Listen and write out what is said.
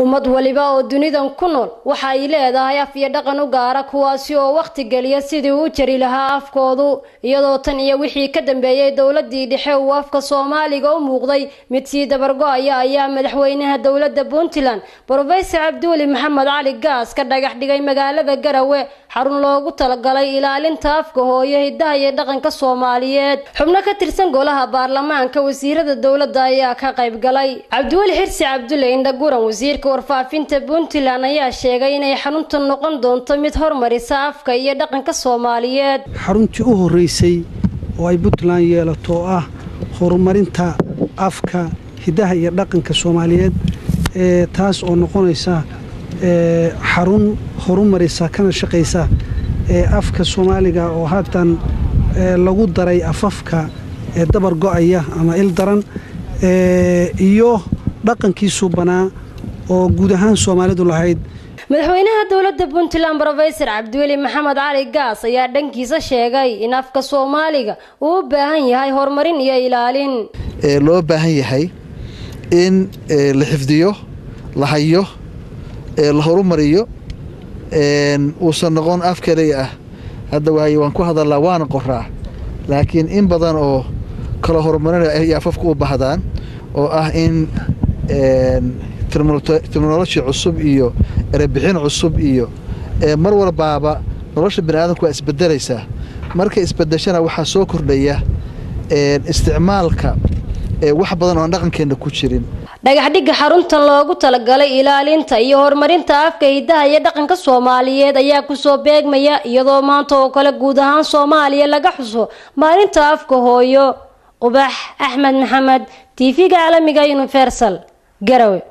ummad waliba oo dunidan ku nool waxa ay leedahay af iyo dhaqan u gaara kuwaasi oo wakhti geliya sidii uu jari lahaa afkoodu iyadoo tan iyo wixii ka dambeeyey dowladii dhexe uu afka soomaaliga u muuqday mid sii dabargo-aya ayaa madaxweynaha dowladda puntland brofesor cabduuli maxamed cali gaas ka dhagax dhigay magaalada garawe xarun loogu talagalay ilaalinta afka hooyo hidaha iyo dhaqanka soomaaliyeed xubno ka tirsan golaha baarlamaanka wasiirada dowladda ayaa ka qayb galay cabdiweli xirsi cabdulle indhaguran wasiirka warfaafinta puntland ayaa sheegay inay xarunta noqon doonto mid hormarisa afka iyo dhaqanka soomaaliyeed xaruntii u horreysay oo ay puntland yeelato oo ah horumarinta afka hidaha iyo dhaqanka soomaaliyeed ee taas oo noqonaysa xarun horumarisa kana shaqaysa ee afka soomaaliga oo haatan lagu daray afafka ee dabar go-aya ama il daran iyo dhaqankiisuu banaa oo guud ahaan soomaalidu lahayd madaxweynaha dowladda puntland brofesor cabdiweli maxamed cali gaas ayaa dhankiisa sheegay in afka soomaaliga uu u baahan yahay horumarin iyo ilaalin loo baahan yahay in la xifdiyo la hayo la horumariyo uusan noqon af kaliya ah hadda waay waan ku hadalnaa waana qoraa laakiin in badan oo kala horumarinaya ay afafka u baahdaan oo ah in terminoloji cusub iyo erebixin cusub iyo mar walbaaba nolosha bani aadamku waa isbedelaysaa markay isbedeshana waxaa soo kordhaya isticmaalka wax badan oo aan dhaqankeenna ku jirin dhagaxdhigga xaruntan loogu talagalay ilaalinta iyo horumarinta afka hidaha iyo dhaqanka soomaaliyeed ayaa kusoo beegmaya iyadoo maanta oo kale guud ahaan soomaaliya laga xuso maalinta afka hooyo qubax axmed maxamed tv-ga caalamiga universal garawe